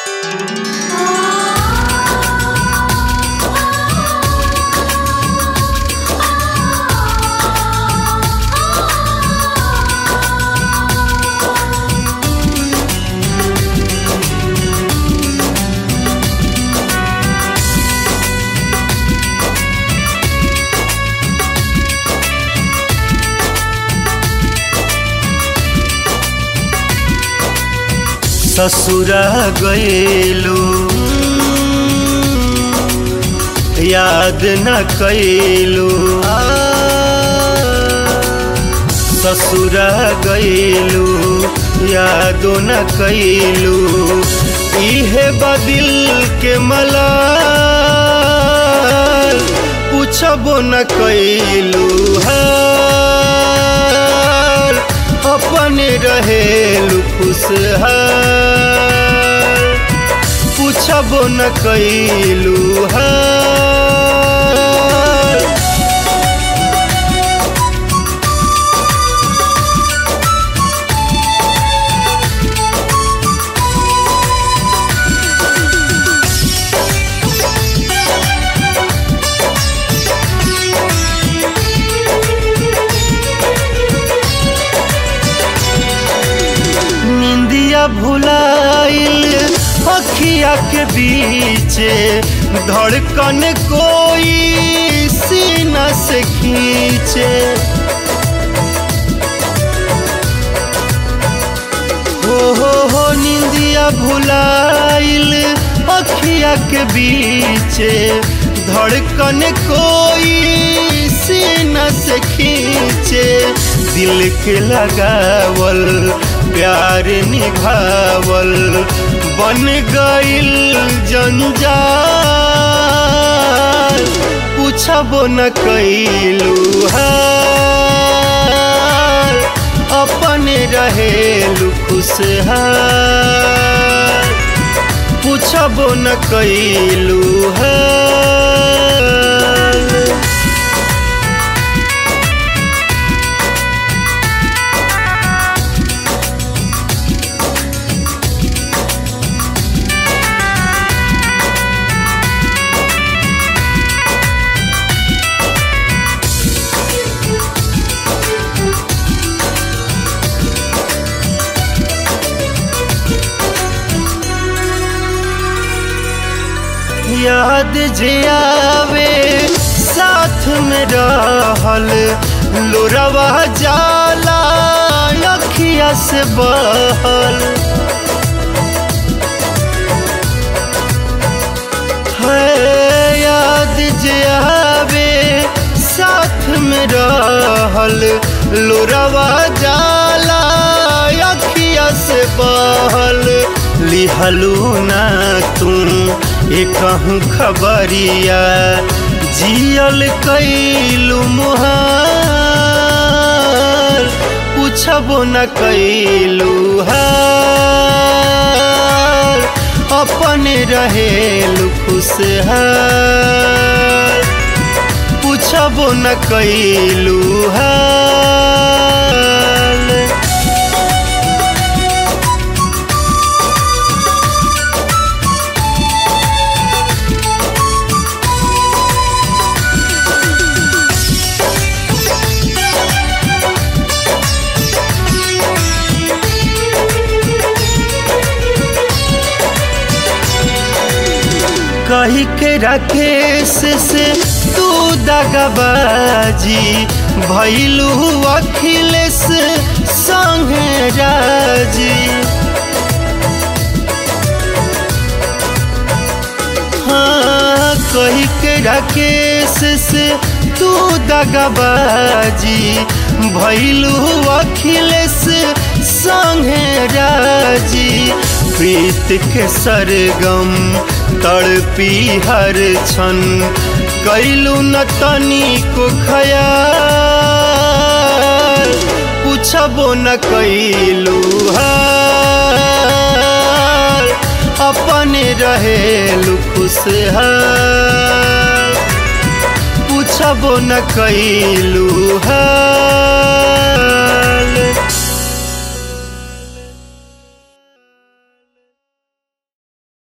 ससुरा गएलू याद न कैलू ससुरा गएलू यादो न कैलू इहे बदिल के मला पूछबो न कैलू हाल अपने रहेलू खुशहाल पूछबो न कैलू हाल निंदिया भुलाइल अखिया के बीच धड़कन कोई सीना से खींचे हो हो हो निंदिया भुलाइल अखिया के बीच धड़कन कोई सीना से खींचे दिल के लगावल प्यार निभावल बन गइल जंजाल पूछबो न कैलू हाल अपने रहेलू खुशहाल पूछबो न कैलू हाल याद जे आवे साथ में रहल लोरवा जाला अखिया से बहल है याद जे आवे साथ में रहल लोरवा जाला अखिया से बहल लिहलू ना तुम एक खबरिया जियल कैलू मुहार पूछबो न कैलू हाल अपने रहेलू खुशहाल पूछबो न कैलू हाल कही के राकेश से तू दगबाजी भैलू अखिलेश संगे राजी हाँ कही के राकेश से तू दगबाजी भैलू अखिलेश संगे राजी प्रीत के सरगम तड़पी हर क्षण कैलू न तनी को खयाल पूछबो न कैलू हाल अपने रहेलू खुशहाल पूछबो न कैलू हाल